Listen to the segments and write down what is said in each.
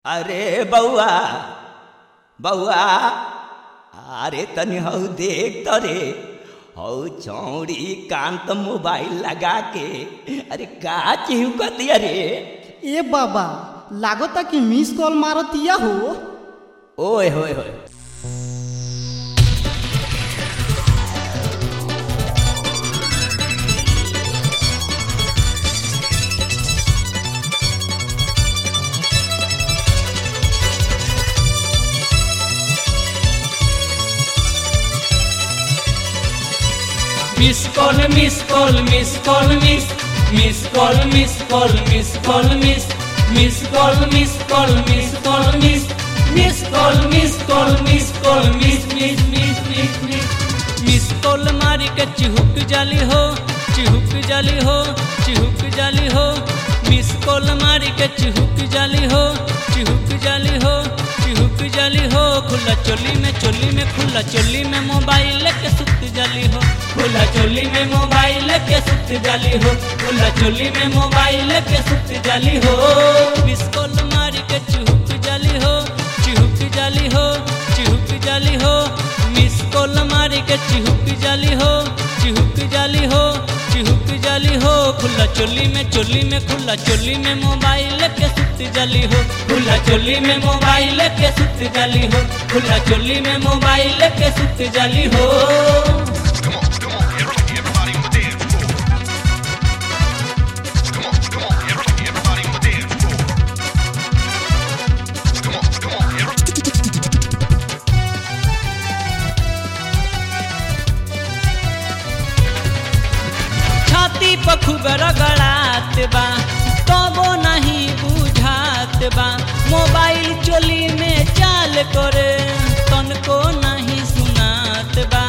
अरे बउआ बउआ अरे तनी हौ देख त रे हौ चौड़ी कान त मोबाइल लगा के अरे का चिहुकतिया रे ए बाबा लागता कि मिस कॉल मारतिया हो ओए होए होए Miss call, miss call, miss call, miss, miss call, miss call, miss call, miss, miss call, miss call, miss call, miss, miss call, miss call, miss call, miss, miss, miss, miss, miss. Miss call मारी के चिहुक जाली हो चिहुक जाली हो चिहुक जाली हो miss call मारी के चिहुक जाली हो चिहुक जाली हो चिहुक जाली हो खुला चोली में चोली में खुला चोली में मोबाइल के सुत जाली हो खुला चोली में मोबाइल के सुत जाली हो खुला चोली में मोबाइल के सुत जाली हो मिस कॉल मारी के चिहुक जाली हो चिहुक जाली हो चिहुक जाली हो मिस कॉल मारी के चिहुक जाली हो चिहुक जाली हो चिहुक जाली हो खुला चोली में चोली में खुला चोली में मोबाइल के सुत जाली हो खुला चोली में मोबाइल के सुत जाली हो खुला चोली में मोबाइल के सुत जाली हो Come on, come on, everybody, everybody on the dance floor. Come on, come on, everybody, everybody on the dance floor. Come on, come on, everybody. छाती पर खूब रगड़ात बा तबो नहीं बुझात बा मोबाइल चोली में चाल करे तनको नहीं सुनात बा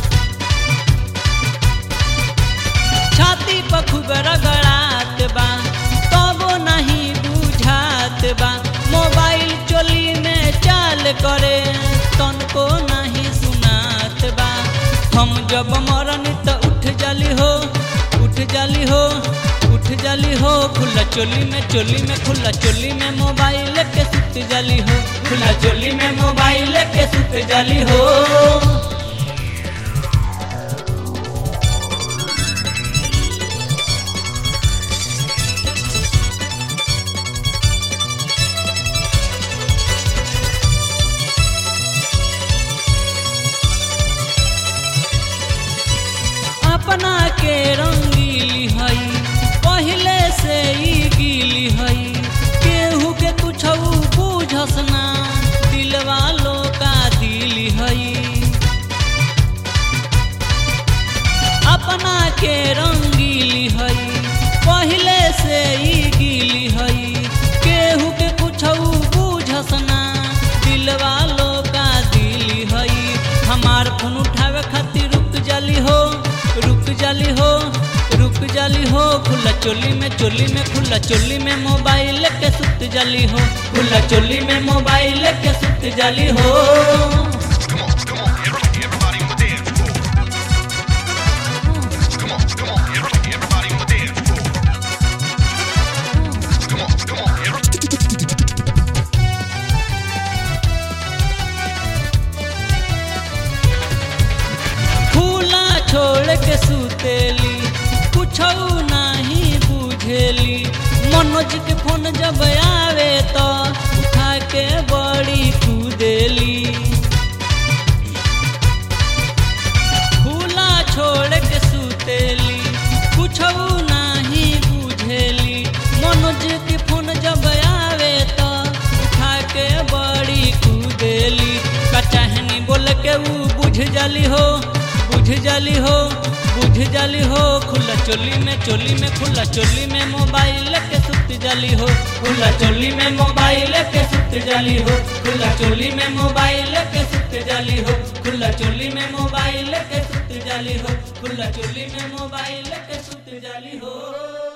छाती पर खूब रगड़ात बा तबो नहीं बुझात बा मोबाइल चोली में चाल करे तनको नहीं सुनात बा हम जब मरन त उठ जाली हो उठ जाली हो उठ जाली हो खुला चोली में चोली में खुला चोली में मोबाइल के सुत जाली हो खुला चोली में मोबाइल के सुत जाली हो अपना के रंगीली हई पहले से ही गीली हई केहू के कुछ बूझस ना दिलवा का दिली हई अपना के रंगीली हई पहले से ही गीली हई केहू के कुछ बूझस ना दिलवा का दिली हई हमार फोन उठावे खातिर रुक जाली हो रुक जाली हो रुक जाली हो खुला चोली में चोली में खुला चोली में मोबाइल के सुत जाली हो खुला चोली में मोबाइल के सुत जाली हो Come on, come on, everybody, everybody on the dance floor. Come on, come on, everybody, everybody on the dance floor. Come on, come on, everybody. खुला छोड़ के सुतेली कुछ नहीं बुझेली मनोज के फोन जब आवे तो उठा के बड़ी कूदेली खुला छोड़ के सुतेली कुछ नहीं बुझेली मनोज के फोन जब आवे तो उठा के बड़ी कूदेली कचहनी बोल के ऊ बुझ जाली हो बुझ जाली हो बुझ जाली हो खुला चोली में चोली में खुला चोली में मोबाइल के सुत जाली हो खुला चोली में मोबाइल के सुत जाली हो खुला चोली में मोबाइल के सुत जाली हो खुला चोली में मोबाइल के सुत जाली हो खुला चोली में मोबाइल के सुत जाली हो